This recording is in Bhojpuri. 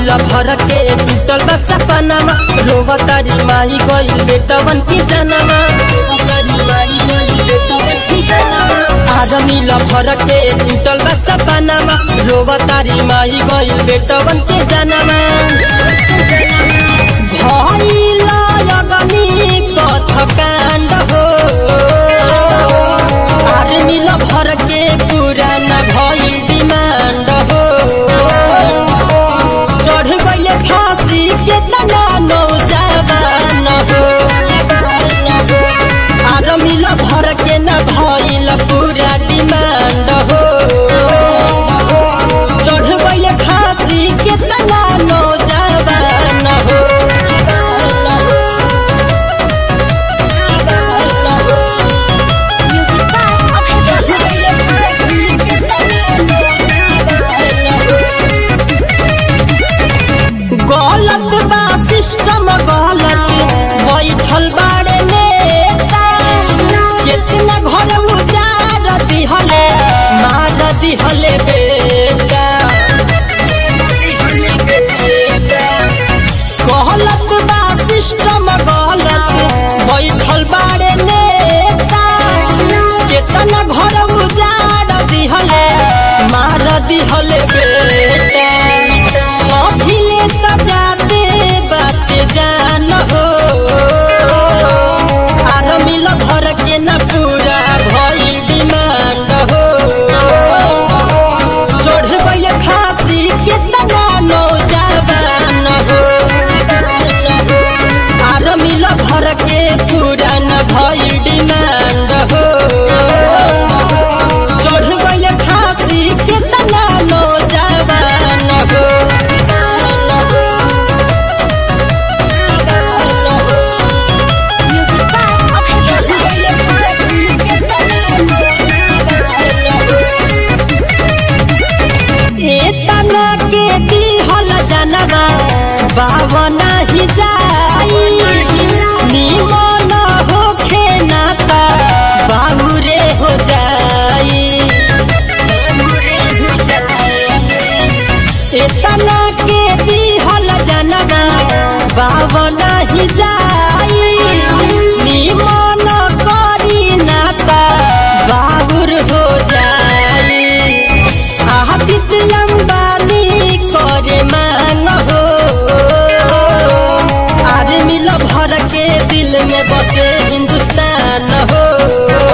मिल भर के टूटल बा सपनामा रोवा तारी माई गई बेटवन की जनमा आज मिल भर के टूटल बा सपनामा रोवा तारी माई गई बेटवन की जनमा भइल अगनी पथ काण्ड हो आज मिल भर के पुराना भइल डिमान्ड हो चढ़ गइले फांसी के तना नौजवान हो आर मिल भर के न भइल पूरा डिमान्ड हो चढ़ गइले फांसी के तना नौजवान हो Music by Abhay गलत बा सिस्टम गलत बैठल बाड़े नेता कितना घर उजाड़ दिहले मार दिहले बेटा गलत बा सिस्टम गलत बैठल बाड़े नेता कितना घर उजाड़ दिहले मार दिहले बेटा अभिले त जाते बाते जान हो आर मिल भर के न पूरा भई डिमांड हो चढ़ गइले फांसी कितना नौजवान हो आर मिल भर के पूरा न भई डिमांड हो चढ़ गइले फांसी कितना नौजवान हो Music by Abhay एतना के दिहल जनवा बावना ही जाई निमन होखे ना त बाबुरे हो जाई एतना के दिहल जनवा बावना ही जाई निमन करी ना त बाबुर हो जाई आदित अंबानी करे मांग हो आज मिल भर के दिल में बसे हिंदुस्तान हो